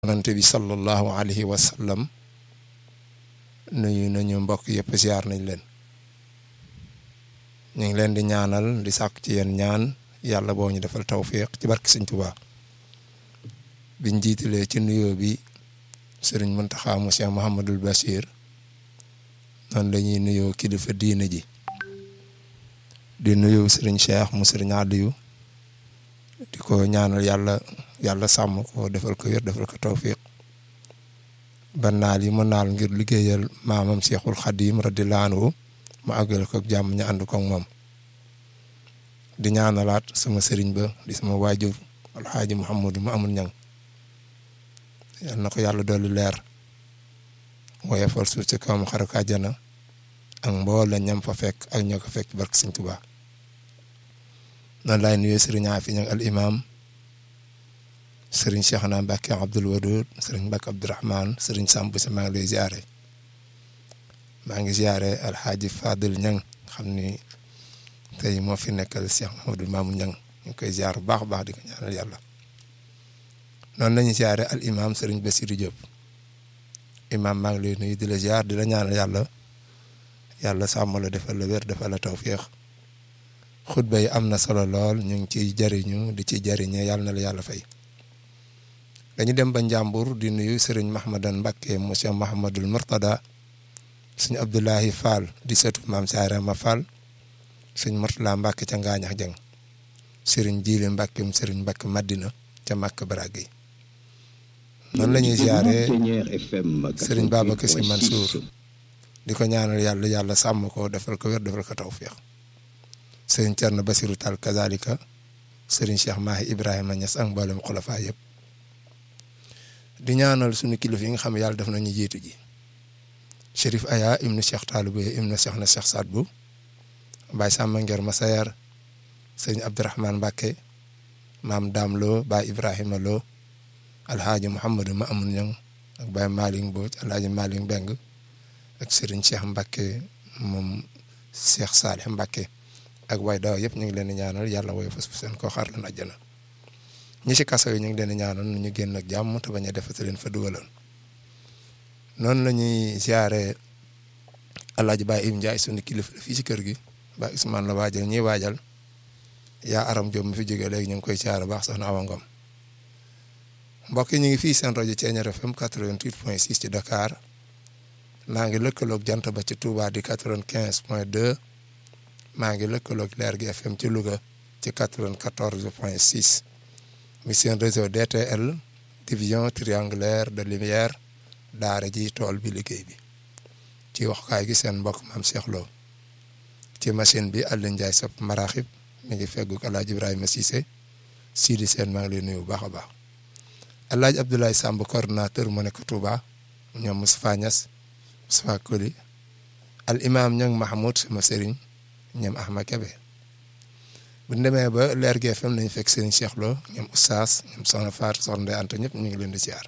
yonante bi sallallahu alayhi wa sallam nuyu nañu mbokk yëpp ziar nañ leen ñu ngi leen di ñaanal di sàkk ci yéen ñaan yàlla boo ñu defal tawfiq ci barke Sëñ Tuubaa biñ jiitalee ci nuyoo bi sëriñ Muntaxa mu Cheikh Mouhamadul Bachir noonu la ñuy nuyoo kilifa diine ji di nuyu sëriñ Cheikh mu sëriñ Aliou di ko ñaanal yàlla yàlla sàmm ko defal ko wér defal ko tawfiq ba naal yi mu naal ngir liggéeyal maamam Cheikhul Khadim radiyallahu anhu mu àggale ko jàmm ñu ànd ko ak moom di ñaanalaat sama sëriñ ba di sama waajur alxaaji Mouhamadou ma amul ñang yal na ko yàlla dolli leer woyofal suuf ci kawam xaral ko àjjana ak mboole ñam fa fekk ak ñoo ko fekk barke Sëñ Tuubaa noonu laay nuyee sëriñ Afi ñang al imam sëriñ Cheikh na Mbacke Abdoul Wadoud sëriñ Mbacke Abdourahman sëriñ Samb si maa ngi lay ziare maa ngi ziare alxaaji Fadil ñang xam ni tey moo fi nekkal Cheikh Mamadou Mamou ñang ñu ngi koy ziar bu baax a baax di ko ñaanal yàlla noonu la ñuy ziare al imam sëriñ Bassirou Diop imam maa ngi lay nuyu di la ziar di la ñaanal yàlla yàlla sàmm la defal la wér defal la tawféex xutba yi am na solo lool ñu ngi ciy jariñu di ci jariñe yàlla na la yàlla fay dañu dem ba Njàmbur di nuyu sëriñ Mahmadan Mbakke monsieur Mahamadul Murtada sëñ Abdoulahi Fall di setu maam Saarama Fall sëñ Murtala Mbakke ca Ngaañax Jeng sëriñ Jiile Mbakke mu sëriñ Mbakke Madina ca Màkk Barage noonu la ñuy ziare sëriñ Babacar Si Mansour di ko ñaanal yàlla yàlla sàmm ko defal ko wér defal ko tawfiix sëriñ Cerno Basiru Taal kazalika sëriñ Cheikh Mahi Ibrahima Niass ak mboolem xulafa yëpp di ñaanal suñu kilifa yi nga xam ne yàlla def nañu jiitu ji Chérif Aya ibnu Cheikh Taalibou ibnu Cheikh na Cheikh Saad Bou Baye Samba Nger Masayar sëriñ Abdourahman Mbacke maam Daam Lo Baye Ibrahima Lo alhaaji Mouhamadou ma amun ñang ak Baye Malick Mbodj alhaaji Malick Mbeng ak sëriñ Cheikh Mbacke moom Cheikh Salih Mbacke ak way daaw yëpp ñu ngi leen di ñaanal yàlla woy fas seen koo xaar leen àjjana ñi ci kaso yi ñu ngi leen di ñaanal nu ñu génn ak jàmm te bañ a defati leen fa dugaloon noonu la ñuy ziare alaaji Baye Im Ndiaye suñu kilifa fii ci kër gi Baye Ousmane la waajal ñiy waajal yaa aram Diop mi fi jógee léegi ñu ngi koy ziare baax soxna Awa Ngom mbokk yi ñu ngi fii seen rajo Thiéniere FM 88.6 ci Dakar maa ngi lëkkaloog jant ba ci Touba di 95.2 maa ngi lëkkaloog leer gi FM ci Louga ci 94.6 mi seen réseau DTL division triangulaire de lumière daara ji tool bi liggéey bi ci waxukaay gi seen mbokk maam Cheikh Lo ci machine bi Alioune Ndiaye sopp maraxib mi ngi fegguk El Hadj Ibrahima Cissé Sidi Sène maa ngi lay nuyu bu baax a baax El Hadj Abdoulaye Samb coordonnateur mu nekk Touba ñoom Moustapha Niass Moustapha Koli al imam ñoom Mahmoud sama sëriñ ñoom Ahmad Kebe bu ñu demee ba leer gi FM nañu fekk sëriñ Cheikh Lo ñoom Oustaz ñoom Soxna Faat Soxna Ndeye Anta ñëpp ñu ngi leen di ziar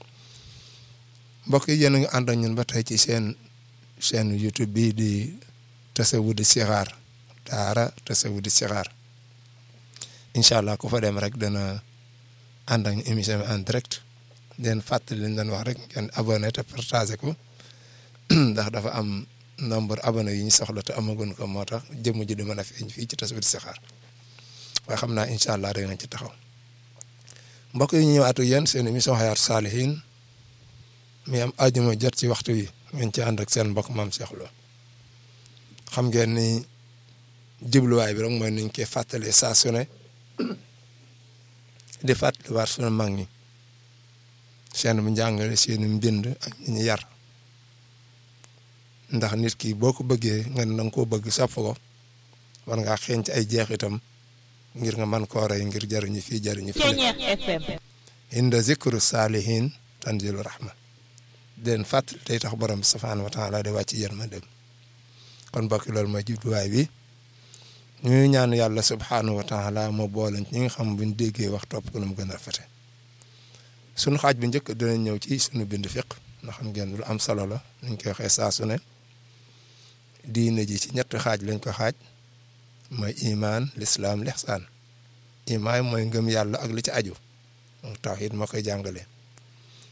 mbokk yi yéen a ngi ànd ak ñun ba tey ci seen chaîne YouTube bii di Tasawudu Sixaar daara Tasawudu Sixaar incha allah ku fa dem rek dana ànd ak émission bi en direct den fàttali leen doon wax rek ngeen abonné te partagé ko ndax dafa am nombre abonné yi ñu soxla te amagun ko moo tax jëmm ji di mën a feeñ fii ci Tasawudu Sixaar waaye xam naa incha allah dinañ ci taxaw mbokk yi ñu ñëwaat ak yéen seen émission Hayatou Salihine mi am àjjuma jot ci waxtu wi ngeen ci ànd ak seen mbokk maam Cheikh Lo xam ngeen ni jubluwaay bi rek mooy niñ koy fàttalee saa su ne di fàttaliwaat sunu mag ñi seen bu njàngale seen mbind ak ñi ñu yar ndax nit ki boo ko bëggee nga ne da nga koo bëgg sopp ko war ngaa xeeñ ci ay jeexitam ngir nga man koo rey ngir jariñu fii jariñu fii inda zikru saalihin tanzilu rahma den fàttali day tax borom bi subhaanahu wa taala di wàcc yërmandem kon bokki loolu mooy jubluwaay bi ñuy ñaan yàlla subhaanahu wa taala moo boole ñi nga xam buñ déggee wax topp ko nu mu gën a rafete sunu xaaj bu njëkk dinañ ñëw ci sunu bind fiq ndax xam ngeen lu am solo la nuñ koy waxee saa su ne diine ji ci ñetti xaaj lañ ko xaaj mooy imaan lislaam lixsaan imaan mooy ngëm yàlla ak li ci aju tawhid moo koy jàngale